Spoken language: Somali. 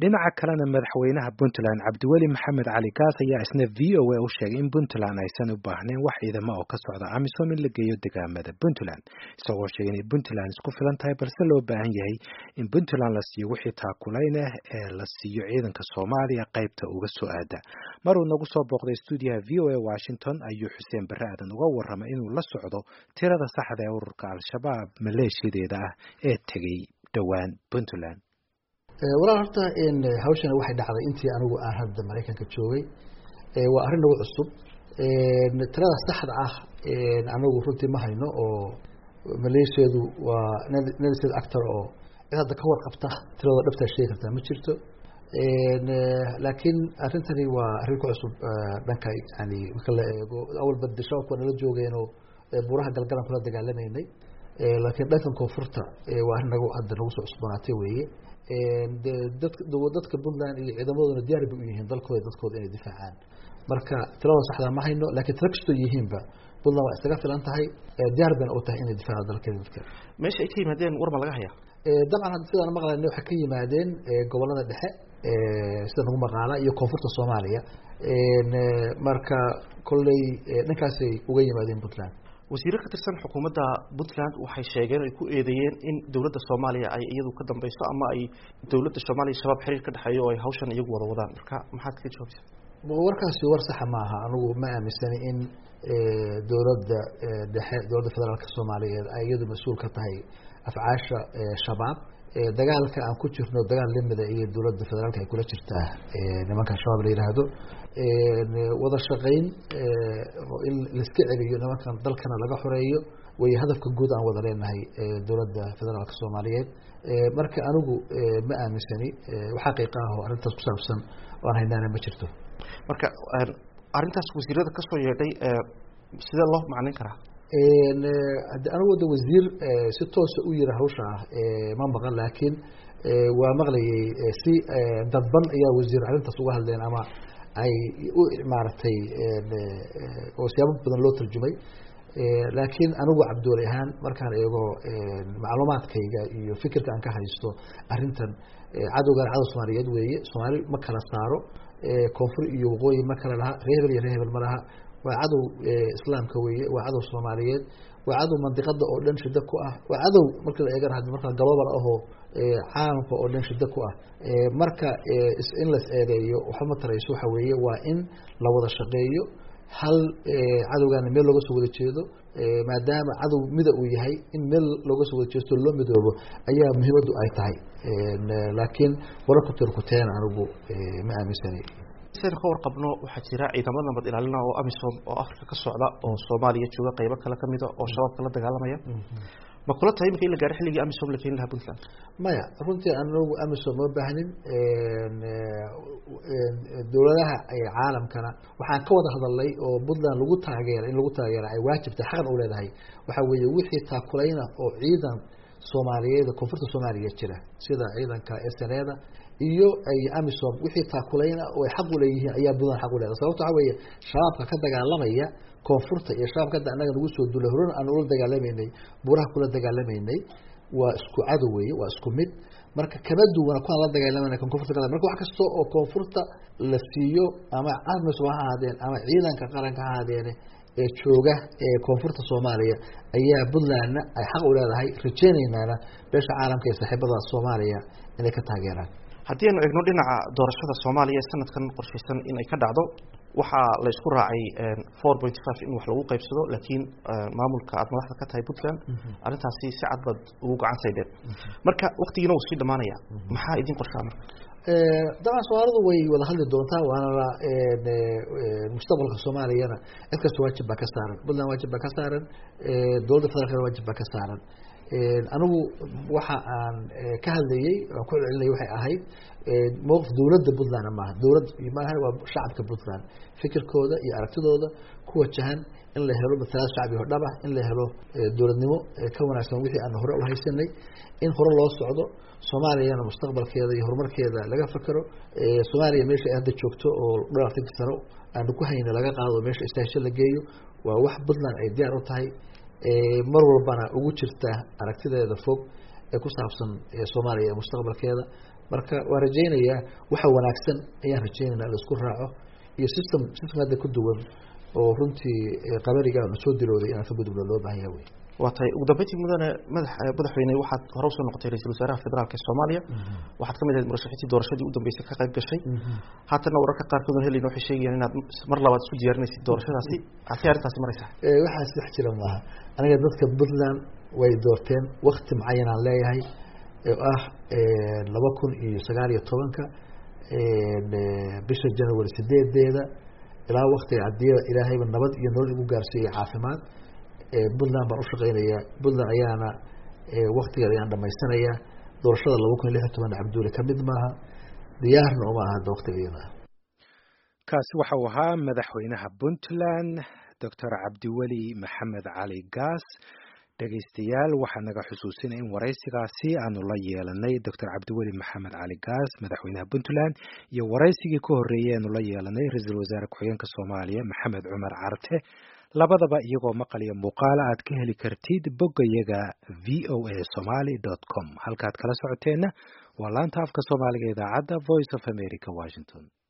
dhinaca kalena madaxweynaha puntland cabdiweli maxamed cali gaas ayaa isna v o a u sheegay in puntland aysan u baahnayn wax ciidamo oo ka socda amisom in la geeyo degaamada puntland isagoo sheegay inay puntland isku filan tahay balse loo baahan yahay in puntland la siiyo wixii taakulayn ah ee la siiyo ciidanka soomaaliya qaybta uga soo aada maruu nagu soo booqday stuudiyaha v o a washington ayuu xuseen barre aadan uga warramay inuu la socdo tirada saxda ee ururka al-shabaab maleeshiyadeeda ah ee tegey dhowaan puntland walaal horta hawshana waxay dhacday intii anigu aan hadda maraykanka joogay waa arrin nagu cusub tirada saxda ah anagu runtii ma hayno oo maleeshiyadu waa nelsed actor oo cid hadda ka warqabta tiradoo dhabtaa sheegi kartaa ma jirto laakiin arrintani waa arrin ku cusub dhanka yani marka la eego awalba de shabaabka waa nala joogeenoo buuraha galgalan kula dagaalamaynay laakiin dhankan koonfurta waa arrin nagu hadda nagu soo cusboonaatay weeye dadka dadka puntland iyo ciidamaduna diyaar bay u yihiin dalkooda dadkooda inay difaacaan marka tirada saxdaa ma hayno lakiin tira kastoo yihiinba puntland waa isaga filan tahay diyaar bayna u tahay inay difaaca dalkeeda dadkeeda meesha ay ka yimaadeen war ma laga hayaa dabcan hadda sidaan maqlayna waxay ka yimaadeen gobolada dhexe sida nagu maqaala iyo koonfurta soomaaliya marka kolley dhankaasay uga yimaadeen puntland wasiiro ka tirsan xukuumadda puntland waxay sheegeen ay ku eedeeyeen in dowladda soomaaliya ay iyadu ka dambeyso ama ay dowladda soomaaliya shabaab xiriir ka dhexeeyo oo ay hawshan iyagu wada wadaan marka maxaad kaga jawaabtaa warkaasi war saxa maaha anigu ma aaminsani in dowladda dhexe dowladda federaalka soomaaliyeed ay iyadu mas-uul ka tahay afcaasha shabaab dagaalka aan ku jirno dagaal lamida iyo dowladda federaalka ay kula jirtaa nimanka shabaab la yihaahdo wada shaqayn in laiska celiyo nimankan dalkana laga xoreeyo way hadafka guud aan wada leenahay dowladda federaalka soomaaliyeed marka anigu ma aaminsani xaqiiqa ah oo arrintaas ku saabsan oan haynaana ma jirto marka arrintaas wasiirada kasoo yeedhay sidee loo macnayn karaa anigu da wasiir si toosa u yiri hawsha ah ma maqan laakiin waa maqlayay si dadban ayaa wasiir arrintaas uga hadleen ama ay u maaragtay oo siyaabo badan loo tarjumay laakiin anigu cabduuli ahaan markaan eego macluumaadkayga iyo fikirka aan ka haysto arrintan cadowgan cadow soomaaliyeed weeye soomaali ma kala saaro koonfur iyo waqooyi ma kala laha ree hebel iyo ree hebel ma laha waa cadow islaamka weeye waa cadow soomaaliyeed waa cadow mandiqada oo dhan shida ku ah waa cadow marka la eegana had markaa global ahoo caalamka oo dhan shida ku ah marka in las eedeeyo waxba ma tarayso waxa weeye waa in la wada shaqeeyo hal cadowgaana meel looga soo wada jeedo maadaama cadow mida uu yahay in meel looga soo wada jeesto loo midoobo ayaa muhiimaddu ay tahay laakiin wararku tirkuteen anigu ma aaminsanay saynu ka warqabno waxaa jira ciidamada nabad ilaalina oo amisom oo afrika ka socda oo soomaaliya jooga qaybo kale kamida oo shabaabka la dagaalamaya ma kula tahay imika in la gaaro xilligii amisom la keeni lahaa puntland maya runtii anagu amisom ma baahnin dowladaha caalamkana waxaan ka wada hadalnay oo puntland lagu taageera in lagu taageera ay waajibta xaqan u leedahay waxaa weeye wixii taakulayna oo ciidan soomaaliyeed koonfurta soomaaliya jira sida ciidanka sneda iyo ay amisom wixii taakulayna oo ay xaq u leeyihiin ayaa puntland xaq u leedahay sababto waxa weeye shabaabka ka dagaalamaya koonfurta iyo shabaabka hadda annaga nagu soo dulay horena aan ula dagaalamaynay buuraha kula dagaalamaynay waa isku cadow weeye waa isku mid marka kama duwana kuwaan la dagaalamana kan koonfurta ka marka wax kasta oo koonfurta la siiyo ama amisom ha ahaadeen ama ciidanka qaranka ha ahaadeene ee jooga ee koonfurta soomaaliya ayaa puntlandna ay xaq u leedahay rajeynaynaana beesha caalamka iyo saaxiibada soomaaliya inay ka taageeraan haddii aynu eegno dhinaca doorashada soomaaliya ee sanadkan qorshaysan in ay ka dhacdo waxaa la isku raacay four point five in wax lagu qaybsado laakiin maamulka aada madaxda ka tahay puntland arrintaasi si cad baad ugu gacan saydeen marka waktigiina wuu sii dhamaanaya maxaa idin qorshaa marka dabcan soomaalidu way wada hadli doontaa waana mustaqbalka soomaaliyana cid kasta waajib baa ka saaran puntland waajib baa ka saaran dowladda federaalkana waajib baa ka saaran anigu waxa aan ka hadlayey aan ku celcelinay waxay ahayd mowqif dowladda puntland maaha dowlad maaha waa shacabka puntland fikirkooda iyo aragtidooda ku wajahan in la helo matalaad shacbi oo dhab ah in la helo dowladnimo ka wanaagsan wixii aan hore ulahaysanay in hore loo socdo soomaaliyana mustaqbalkeeda iyo horumarkeeda laga fakero soomaaliya meesha ay hadda joogto oo dhowr afartanki sano aanu ku hayna laga qaado meesha istaasho la geeyo waa wax puntland ay diyaar u tahay mar walbana ugu jirta aragtideeda fog ee ku saabsan soomaaliya ee mustaqbalkeeda marka waa rajaynayaa waxa wanaagsan ayaan rajaynayna la isku raaco iyo system system hadda ku duwan oo runtii qabariga na soo dilooday inaan ka gudubno loo baahan yahay wey waa tahay ugu dambeyntii mudane madax madaxweyne waxaad hore usoo noqotay ra-iisul wasaaraha federaalka ee soomaaliya waxaad ka mid ahayd murashaxiintii doorashadii u dambeysay ka qayb gashay haatanna wararka qaarkood on helayna waxay sheegayaan inaad mar labaad isku diyaarinaysid doorashadaasi halkay arrintaasi maraysaa waxaas wax jira maaha aniga dadka puntland way doorteen wakti mucayanaan leeyahay oo ah laba kun iyo sagaal iyo tobanka bisha january sideedeeda ilaa waktiga hadii ilaahayba nabad iyo nolol igu gaarsiiyey caafimaad puntland baan ushaqeynaya puntland ayaana waktigeeda ayaan dhamaysanaya doorashada laba kun iyo lix iyo toban cabdulle kamid maaha diyaarna uma aha hadda waktigeeda kaasi waxa uu ahaa madaxweynaha puntland doctor cabdiweli maxamed cali gaas dhegaystayaal waxaa naga xusuusinaya in waraysigaasi aanu la yeelanay doctor cabdiweli maxamed cali gaas madaxweynaha puntland iyo waraysigii ka horreeyey aanu la yeelanay ra-iisul wasaare ku-xigeenka soomaaliya maxamed cumar carte labadaba iyagoo maqal iyo muuqaala aad ka heli kartid boggayaga v o a somaly dot com halkaad kala socoteenna waa laanta afka soomaaliga idaacadda voice of america washington